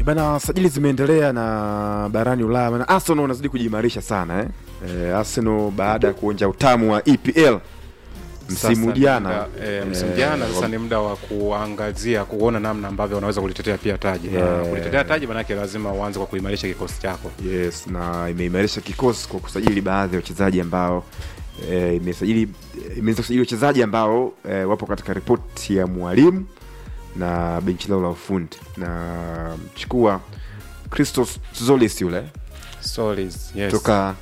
bana sajili zimeendelea na barani ulaya na arsenal wanazidi kujiimarisha sana eh? Eh, arsenal baada ya kuonja utamu wa epl msimu Sasa ni jana muda- eh, msimu eh, jana sasa ni muda wa kuangazia kuona namna ambavyo wanaweza kulitetea pia taji na Yeah. kulitetea taji manake lazima uanze kwa kuimarisha kikosi chako yes na imeimarisha kikosi kwa kusajili baadhi ya wachezaji ambao eh, imesajili imeweza kusajili wachezaji ambao eh, wapo katika ripoti ya mwalimu na benchi lao la ufundi na mchukua christos zolis yule Solis, yes. toka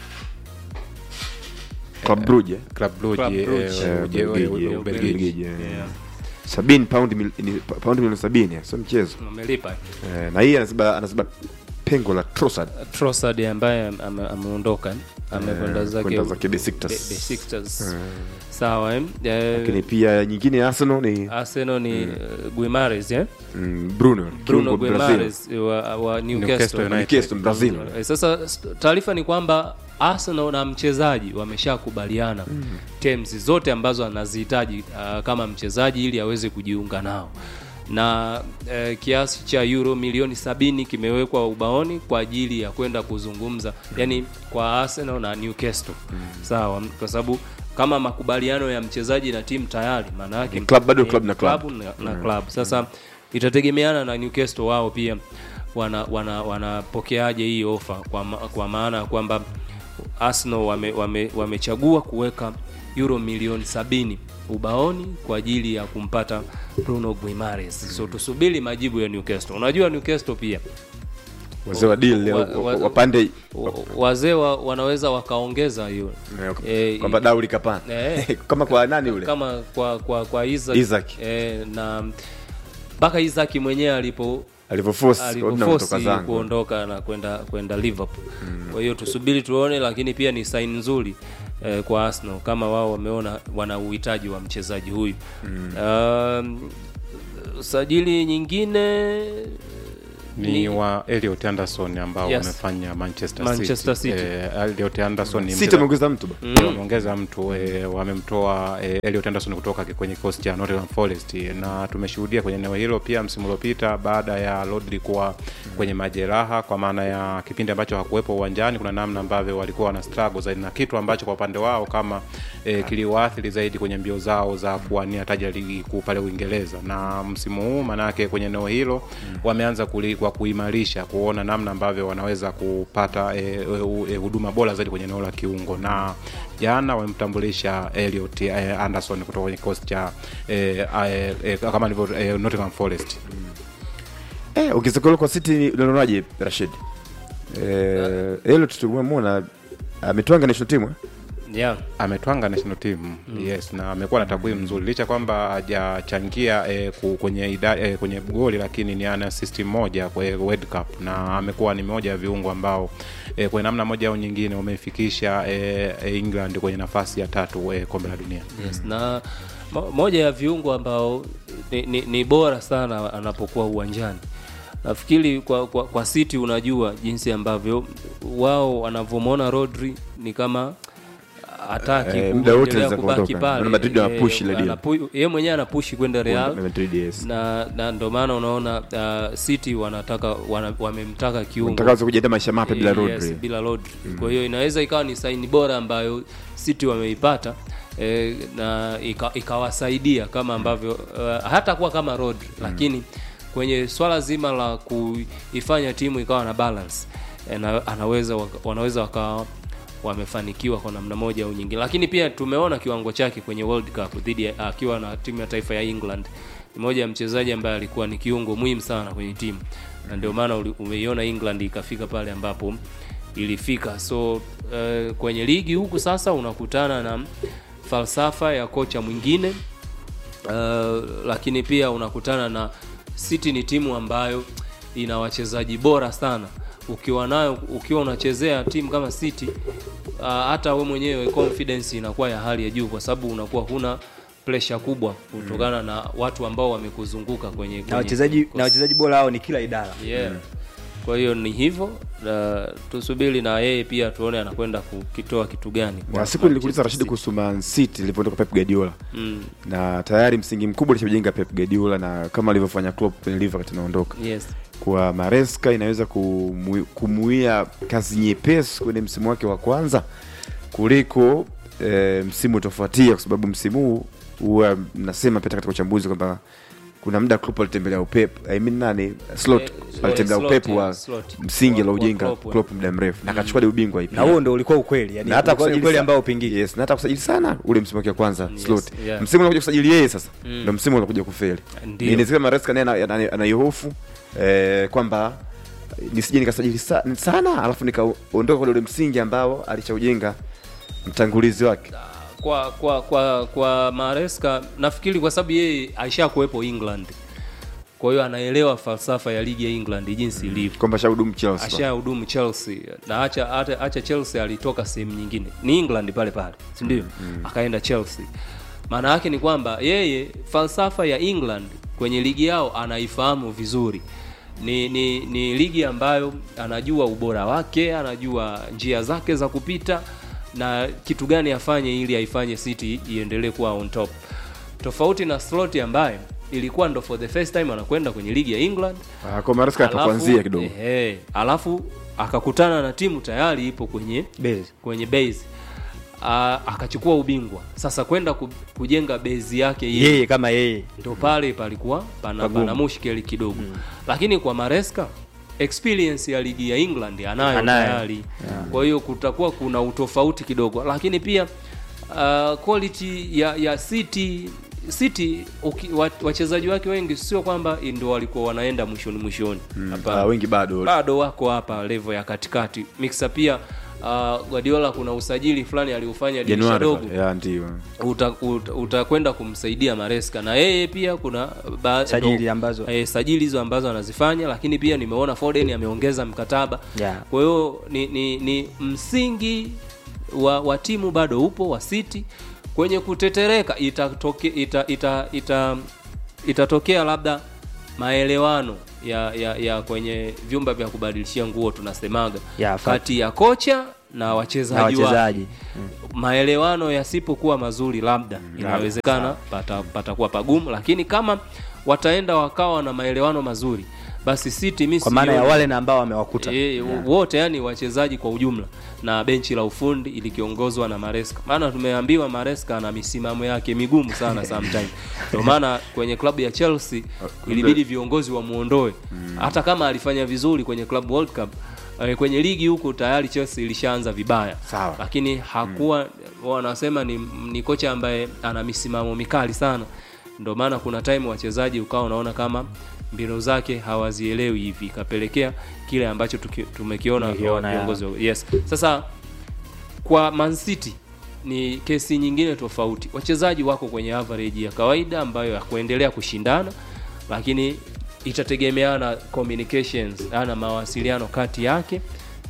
Club Brugge Club Brugge, Club eh, Brugge. eh, Uje- Ubelgiji, eh, eh, Ubelgiji. Ubelgiji, eh. Yeah. sabini paundi mil- ni- pa- paundi milioni sabini sio mchezo Wamelipa eh, na hii anaziba anaziba pengo la Trossard Trossard ambaye ame- ameondoka amekwenda Eh, zake kwenda zake Besiktas. Be- Besiktas. Sawa eh? Eh, lakini pia nyingine ya Arsenal ni Arsenal ni eh, Guimares eh? mm, Bruno Bruno kiungo Brazil. Guimares wa, wa Newcastle Newcastle. United. Newcastle Brazil Eh, Sasa st- taarifa ni kwamba Arsenal na mchezaji wameshakubaliana terms zote ambazo anazihitaji uh, kama mchezaji ili aweze kujiunga nao na eh, kiasi cha euro milioni sabini kimewekwa ubaoni kwa ajili ya kwenda kuzungumza yani kwa Arsenal na Newcastle sawa, kwa sababu kama makubaliano ya mchezaji na timu tayari, maana yake Ni club, bado ni club na club. na, na club. Sasa itategemeana na Newcastle wao pia wana wana wanapokeaje hii ofa kwa, ma, kwa maana ya kwamba Arsenal wame, wame, wamechagua kuweka euro milioni sabini ubaoni kwa ajili ya kumpata Bruno Guimares. So tusubiri majibu ya Newcastle. Unajua Newcastle pia wazee wa deal leo Wa- wa- wapande wa- wazee wa, wanaweza wakaongeza hiyo Eh, kwamba dau likapanda eh, kama kwa nani ule kama kwa kwa kwa Isaac, Isaac. Eh, na mpaka Isaac mwenyewe alipo alivyoforce Odinga kutoka alivyoforce zangu kuondoka na kwenda kwenda Liverpool. Kwa hiyo tusubiri tuone, lakini pia ni sign nzuri eh, kwa Arsenal kama wao wameona wana uhitaji wa mchezaji huyu. Um, sajili nyingine ni Ni- wa Elliot Anderson ambao Yes. wamefanya Manchester, Manchester City. City. Eh, Elliot Anderson ni City mcheza- ameongeza mtu ba Ndio, wameongeza mtu e, wamemtoa e, Elliot Anderson kutoka kwenye kikosi cha Nottingham Forest na tumeshuhudia kwenye eneo hilo pia msimu uliopita baada ya Rodri kuwa kwenye majeraha, kwa maana ya kipindi ambacho hakuwepo uwanjani, kuna namna ambavyo walikuwa wana struggle zaidi, na kitu ambacho kwa upande wao kama e, kiliwaathiri zaidi kwenye mbio zao za kuwania taji la ligi kuu pale Uingereza. Na msimu huu manake kwenye eneo hilo wameanza kuli, kwa kuimarisha kuona namna ambavyo wanaweza kupata e, e, e, huduma bora zaidi kwenye eneo la kiungo na jana wamemtambulisha Elliot eh, Anderson kutoka kwenye kikosi cha eh, eh, eh, kama ndivyo eh, Nottingham Forest. eh ongezeko hilo kwa City unaonaje Rashid eh Elliot tumemwona ametwanga national team eh? yeah. ametwanga national team yes, na amekuwa na takwimu nzuri licha kwamba hajachangia eh, ku- kwenye ida, eh, kwenye goli, lakini ni ana assist moja kwa eh, World Cup na amekuwa ni moja ya viungo ambao eh, kwa namna moja au nyingine wamefikisha eh, eh, England kwenye nafasi ya tatu eh, kombe la dunia. yes. na mo- moja ya viungo ambao ni, ni, ni bora sana anapokuwa uwanjani nafikiri kwa, kwa, kwa City unajua jinsi ambavyo wao wanavyomwona Rodri ni kama hataki Eh, muda wote kuendelea anaweza kubaki kuondoka. pale Naona Madrid wanapush ile Eh, deal. anapu- yeye mwenyewe anapushi kwenda Real Na Madrid, yes. na, na ndio maana unaona uh, City wanataka wana, wamemtaka kiungo Mtakazo kujiandaa maisha mapya bila Yes, Rodri bila Rodri. Kwa hiyo inaweza ikawa ni saini bora ambayo City wameipata eh, na ika- ikawasaidia kama ambavyo uh, hata kuwa kama Rodri lakini kwenye swala zima la kuifanya timu ikawa na balance eh, na, anaweza waka- wanaweza wakawa wamefanikiwa kwa namna moja au nyingine, lakini pia tumeona kiwango chake kwenye World Cup dhidi ya akiwa na timu ya taifa ya England. Ni moja ya mchezaji ambaye alikuwa ni kiungo muhimu sana kwenye timu, na ndio maana uli- umeiona England ikafika pale ambapo ilifika. So uh, kwenye ligi huku sasa unakutana na falsafa ya kocha mwingine uh, lakini pia unakutana na City ni timu ambayo ina wachezaji bora sana. Ukiwa nayo ukiwa unachezea timu kama City uh, hata we mwenyewe confidence inakuwa ya hali ya juu, kwa sababu unakuwa huna pressure kubwa kutokana na watu ambao wamekuzunguka kwenye, kwenye na wachezaji kikosi. na wachezaji bora hao ni kila idara yeah. kwa hiyo ni hivyo na tusubiri na yeye pia tuone anakwenda kukitoa kitu gani kwa na siku nilikuuliza Manchester Rashidi City. kuhusu Man City ilivyoondoka Pep Guardiola mm. na tayari msingi mkubwa alishajenga Pep Guardiola na kama alivyofanya Klopp kwenye Liverpool wakati anaondoka yes kwa Maresca inaweza kumu- kumuia kazi nyepesi kwenye msimu wake wa kwanza kuliko e, msimu utafuatia, kwa sababu msimu huu huwa mnasema pia katika uchambuzi kwamba kuna muda Klopp alitembelea Pep, I mean nani Slot Eh, alitembelea Slot, Pep yeah, wa Slot. msingi Wa- la wa ujenga Klopp, eh. Klopp muda mrefu na akachukua ile ubingwa na IPL. huo ndo ulikuwa ukweli yani na hata ulikuwa ni kusajili ukweli sa- ambao upingiki yes, na hata kusajili sana ule msimu wake wa kwanza Yes, slot yeah. msimu unakuja kusajili yeye sasa ndo msimu unakuja kufeli Ndio. inawezekana Maresca naye ana- ana- anaihofu eh, kwamba nisije nikasajili sa, sana alafu nikaondoka kule ule msingi ambao alishaujenga mtangulizi wake kwa kwa kwa kwa Maresca nafikiri kwa sababu yeye aisha kuwepo England kwa hiyo anaelewa falsafa ya ligi ya England jinsi ilivyo kwamba shahudumu Chelsea ashahudumu Chelsea na acha, acha, acha Chelsea alitoka sehemu nyingine ni England pale pale si ndio akaenda Chelsea maana yake ni kwamba yeye falsafa ya England kwenye ligi yao anaifahamu vizuri ni, ni, ni ligi ambayo anajua ubora wake anajua njia zake za kupita na kitu gani afanye ili aifanye City iendelee kuwa on top tofauti na Slot ambaye ilikuwa ndo for the first time anakwenda kwenye ligi ya England Ah, kwa Maresca atakuanzia kidogo ehe, alafu akakutana na timu tayari ipo kwenye Base. kwenye base Ah, akachukua ubingwa sasa kwenda ku- kujenga base yake yeye yeye kama yeye ndo pale palikuwa pana, Pagumu. pana mushkeli kidogo lakini kwa Maresca experience ya ligi ya England anayo Anayo. tayari kwa hiyo kutakuwa kuna utofauti kidogo lakini pia uh, quality ya, ya City City uki- wa- wachezaji wake wengi sio kwamba ndio walikuwa wanaenda mwishoni mwishoni Hapana Ah, wengi bado bado wako hapa level ya katikati mixa pia uh, Guardiola kuna usajili fulani aliufanya dirisha Januari dogo pale. ya ndio utakwenda uta, utakwenda kumsaidia Maresca na yeye pia kuna ba, Sajili ndo- ambazo- eh, sajili hizo ambazo anazifanya lakini pia nimeona Foden ameongeza mkataba Yeah. kwa hiyo ni, ni, ni msingi wa, wa timu bado upo wa City kwenye kutetereka itatoke, ita, ita, ita, itatokea labda maelewano ya, ya, ya kwenye vyumba vya kubadilishia nguo tunasemaga Yeah, fact. kati ya kocha na na wachezaji wake wachezaji maelewano yasipokuwa mazuri labda inawezekana pata- patakuwa pagumu lakini kama wataenda wakawa na maelewano mazuri basi City mi kwa maana ya sioni- wale na ambao wamewakuta E, wote yani wachezaji kwa ujumla na benchi la ufundi ilikiongozwa na Maresca. Maana tumeambiwa Maresca ana misimamo yake migumu sana sometimes. Ndio maana kwenye klabu ya Chelsea ilibidi viongozi wamuondoe. Hata kama alifanya vizuri kwenye Club World Cup eh, kwenye ligi huku tayari Chelsea ilishaanza vibaya. Sawa. Lakini hakuwa wanasema ni, ni kocha ambaye ana misimamo mikali sana. Ndio maana kuna time wachezaji ukawa unaona kama mbinu zake hawazielewi hivi ikapelekea kile ambacho tuki, tumekiona Tumekiona, kwa viongozi wa- yes sasa kwa Man City ni kesi nyingine tofauti wachezaji wako kwenye average ya kawaida ambayo ya kuendelea kushindana lakini itategemeana communications ana mawasiliano kati yake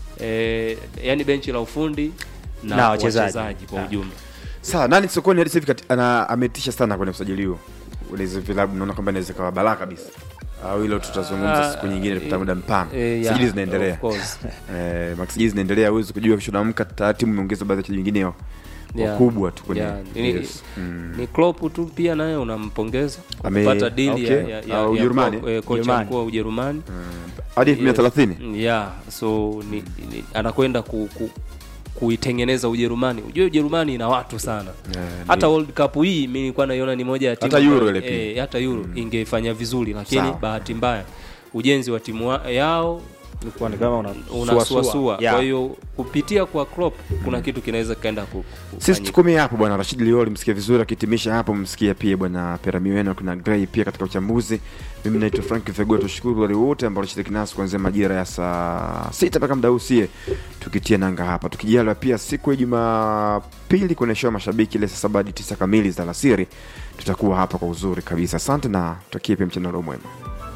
e, yani benchi la ufundi na, Na wachezaji. wachezaji kwa Yeah. ujumla sawa nani sokoni hadi sasa hivi kati- ana ametisha sana kwenye usajili huo ule hizo vilabu naona kwamba inaweza kawa balaa kabisa au hilo tutazungumza Ah, siku nyingine tupata muda mpana Eh, yeah, sajili zinaendelea of course. eh, masajili zinaendelea huwezi kujua kesho naamka tayari timu imeongeza baadhi ya wachezaji wengine wa- Yeah. wakubwa tu kwenye Yeah, ni, yes. mm. ni Klopp tu pia naye unampongeza kwa Ame- kupata deal okay. ya, ya, ya, Ah, ya Ujerumani? Klopp, eh, kocha Ujerumani. mkuu wa Ujerumani hadi elfu mbili na thelathini yeah so ni, ni, anakwenda ku, ku, kuitengeneza Ujerumani. Ujue Ujerumani ina watu sana Yeah, hata World Cup hii mi nilikuwa naiona ni moja ya timu Hata Euro ambayo- ile pia. eh, hata Euro ingefanya vizuri, lakini Sawa. bahati mbaya ujenzi wa timu wa, yao Ulikuwa ni kama una- unasuasua. Yeah. Kwa hiyo kupitia kwa Klopp kuna kitu kinaweza kikaenda ku- sisi kufanyika. tukomee hapo bwana rashid lioli msikia vizuri akihitimisha hapo msikia pia bwana peramiweno kuna grey pia katika uchambuzi mimi naitwa frank vegua tushukuru wale wote ambao walishiriki nasi kuanzia majira ya saa sita mpaka muda usie tukitia nanga hapa tukijaliwa pia siku ya jumapili kwenye show ya mashabiki ile saa saba hadi tisa kamili za alasiri tutakuwa hapa kwa uzuri kabisa asante na tutakie pia mchana ule mwema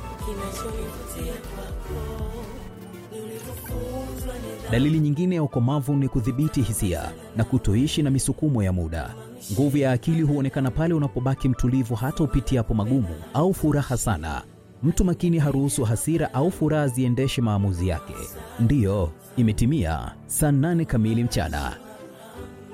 Dalili nyingine ya ukomavu ni kudhibiti hisia na kutoishi na misukumo ya muda. Nguvu ya akili huonekana pale unapobaki mtulivu hata upitiapo magumu au furaha sana. Mtu makini haruhusu hasira au furaha ziendeshe maamuzi yake. Ndiyo, imetimia saa nane kamili mchana.